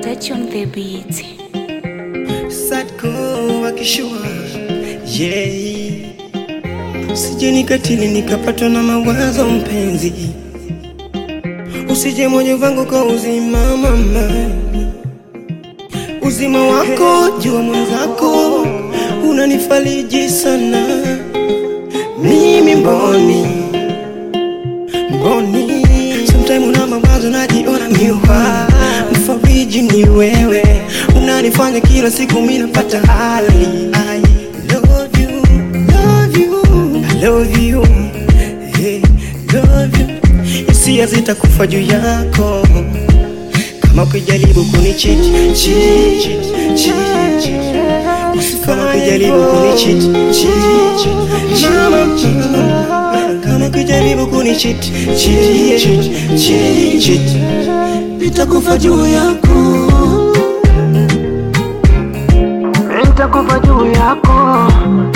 Touch on the beat. Sadko wakishua yeah. Usije nikatili nikapatwa na mawazo mpenzi, usije moyo wangu kwa uzima mama, uzima wako jua mwenzako unanifariji sana, mimi mboni mboni, sometime una mawazo najiona miwa, mfariji ni wewe, unanifanya kila siku mimi napata hali I love you, love you, I love you, hey, love you. Hisia zitakufa juu yako kama ukijaribu kunicheat cheat, cheat, cheat, cheat. kama ukijaribu kunicheat cheat, cheat, mama kama ukijaribu kunicheat cheat, cheat, cheat, cheat. nitakufa juu yako Nitakufa juu yako,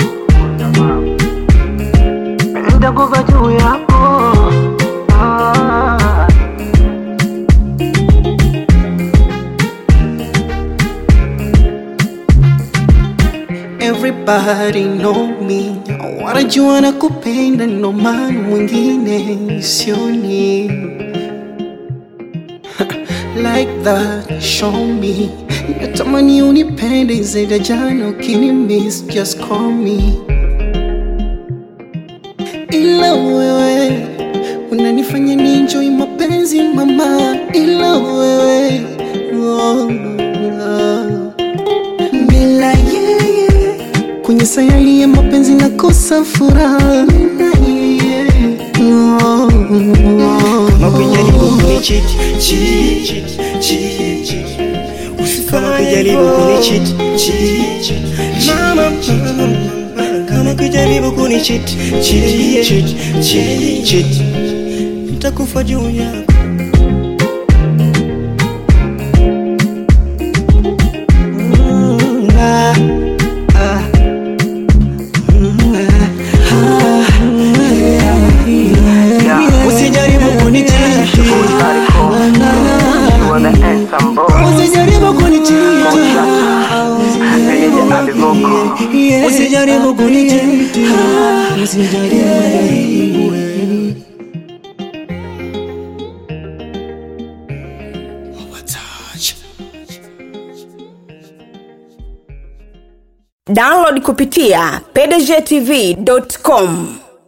nitakufa juu yako. Ah. Everybody know me, wanajua na kupenda, ndo maana mwingine sioni like that. Show me, natamani unipende zaidi ya jana, ukini miss just call me, ila wewe unanifanya ni enjoy mapenzi mama, ila wewe oh, oh. Bila yeye kwenye sayari ya mapenzi nakosa furaha Bila yeye. Oh, oh. Kama ukijaribu kunicheat, cheat, cheat, cheat, cheat. Kama ukijaribu kunicheat, cheat, cheat, mama, kama ukijaribu kunicheat, cheat, cheat, cheat, cheat. nitakufa juu yako Mm, ah, ah. Mm, ah, ah, yeah. Usijaribu kunichiti, You are the handsome boy. usijaribu kunichiti, Meja Alivoko. usijaribu kunichiti, usijaribu. download kupitia pdgtv.com